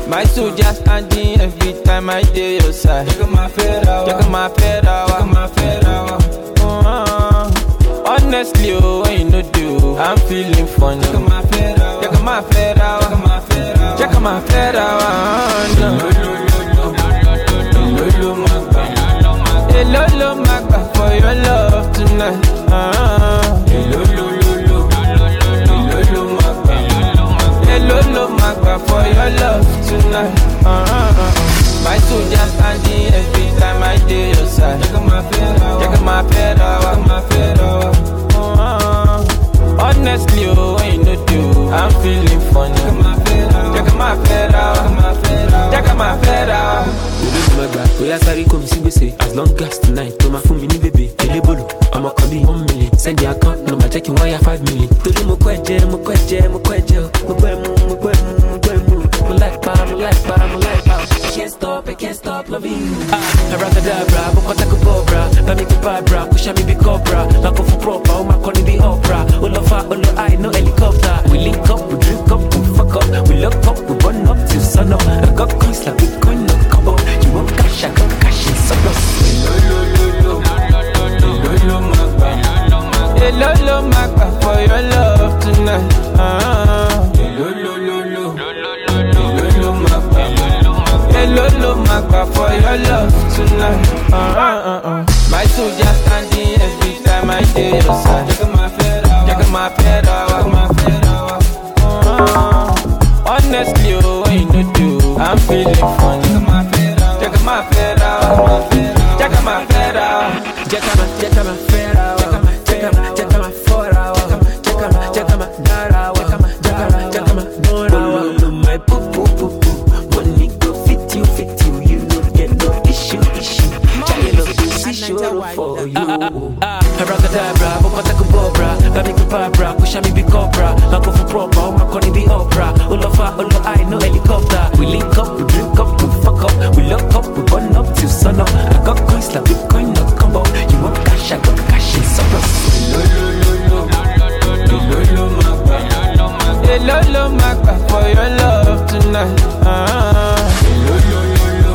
My soldier standing every time I dey your side. Check my fedra. Check my fedra. Check my fedra. Uh, honestly, oh, when you no do, I'm feeling funny. Check my fedra. Check my fedra. Check my fedra. Check my fedra. Lolo magba. Hello, lo, magba for your love tonight. Uh, Lolo lolo. Lolo magba. Hello, lo, magba for your love tonight. Uh, my soldier standing every time I dey your side. Check my fedra. Check my fedra. Check my fedra. Uh, honestly, oh, when you no do, I'm feeling funny. Check my fedra. Check my fedra. Check my fedra. Check my fedra. olódùmọ̀ gbà bóyá sáré kò mí sí gbèsè as long as tonight tó máa fún mi ní bèbè elébòlò ọmọ kan bíi one million send your account number jẹ́ kí n wáyà five million. torí mo kọ́ ẹ̀jẹ̀ mo kọ́ ẹ̀jẹ̀ mo kọ́ ẹ̀jẹ̀ o mo gbọ́ ẹ̀mú mo gbọ́ ẹ̀mú mo gbọ́ ẹ̀mú mo láì pa mo láì pa mo láì pa. I can't stop I can't stop loving you. ah abracadabra bó kọ́ tako bọ́ọ̀bra bá mi kí bàbra kó ṣá mi bí cobra lákò fún proper ó máa kọ́ ní bí opera ó lọ fa ó lọ high no helicopter we link up we drink up we fuck up we lock up we burn up till sun up I got coins like bitcoin no combo you want cash I got cash in surplus. Lolo lolo. Lolo magba. Hello, lo, magba for your love tonight. Uh, Lolo lolo. Lolo magba. Hello, lo, magba for your love tonight. Uh, uh, uh. My soldier standing every time I dey your side. Check my fedra. Check my fedra. Check my fedra. Uh, honestly, oh, when you no do, I'm feeling funny. Check my fedra. Check my fedra. Check my fedra. Jacama, jacama, fera, jacama, jacama, jacama, fora, jacama, jacama, dara, jacama, jacama, jacama, dora. No, my poo poo poo poo. Money go fit you, fit you. You no get no issue, issue. Child love you, see sure for you. Abracadabra, bokota kubobra, bami kubabra, kusha mi bi cobra, mako for proper, o mako ni bi opera. Olofa, olo I no helicopter. We link up, we drink up, we fuck up, we lock up, we burn up till sun up. I got coins like Bitcoin, no combo. You want cash, I got cash in surplus. Lolo lolo. Lolo magba. Hello, lo, magba for your love tonight. Uh, Lolo lolo.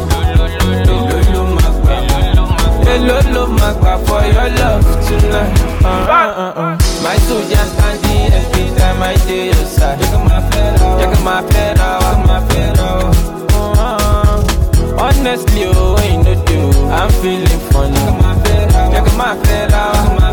Lolo magba. Hello, lo, magba for your love tonight. Uh, uh, uh. My soldier standing every time I dey your side. Check my fedra. Check my fedra. Check my fedra. Uh, honestly, oh, when you no do, I'm feeling funny. Check my fedra. Check my fedra. Check my